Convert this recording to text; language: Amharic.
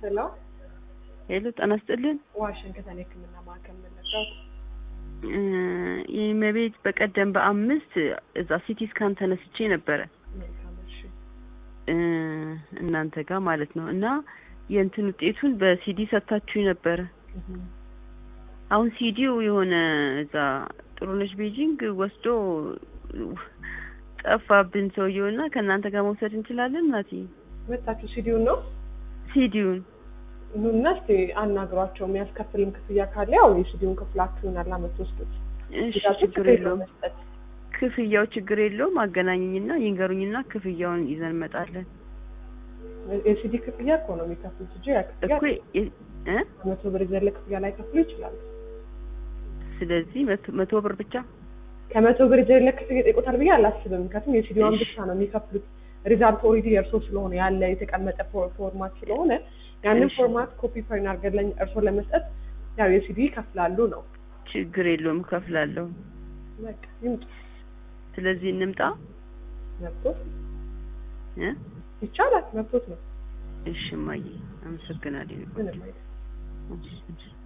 ሄሎ ሄሎ ጤና ይስጥልን። ዋሽንግተን የህክምና ማዕከል መለጋት እ የእመቤት በቀደም በአምስት እዛ ሲቲ ስካን ተነስቼ ነበረ መልካም እሺ እ እናንተ ጋር ማለት ነው እና የእንትን ውጤቱን በሲዲ ሰጥታችሁ ነበረ። እህ አሁን ሲዲው የሆነ እዛ ጥሩነሽ ቤጂንግ ወስዶ ጠፋብን ሰውየው እና ከእናንተ ጋር መውሰድ እንችላለን እናቴ መጣችሁ ሲዲውን ነው ሲዲውን ኑና እስቲ አናግሯቸው የሚያስከፍልም ክፍያ ካለ ያው የሲዲውን ክፍላችሁን አላ የምትወስዱት እሺ ሲዳችሁ ችግር የለውም መስጠት ክፍያው ችግር የለውም አገናኝኝና ይንገሩኝና ክፍያውን ይዘን እንመጣለን የሲዲ ክፍያ እኮ ነው የሚከፍሉት እንጂ ያ ክፍያ እኮ የ- እ መቶ ብር የዘለ ክፍያ ላይ ከፍሉ ይችላሉ ስለዚህ መቶ- መቶ ብር ብቻ ከመቶ ብር የዘለ ክፍያ ይጠይቁታል ብዬ አላስብም ምክንያቱም የሲዲዋን እሺ። ብቻ ነው የሚከፍሉት ሪዛልት ኦልሬዲ የእርሶ ስለሆነ ያለ የተቀመጠ ፎር- ፎርማት ስለሆነ ያንን እሺ። ፎርማት ኮፒ ፋይን አድርገን እርሶ ለመስጠት ያው የሲዲ ይከፍላሉ ነው ችግር የለውም እከፍላለሁ በቃ ይምጡ ስለዚህ እንምጣ መብቶት እ ይቻላል መብቶት ነው እሺ እማዬ አመሰግናለሁ ምንም አይደለም እሺ፣ እሺ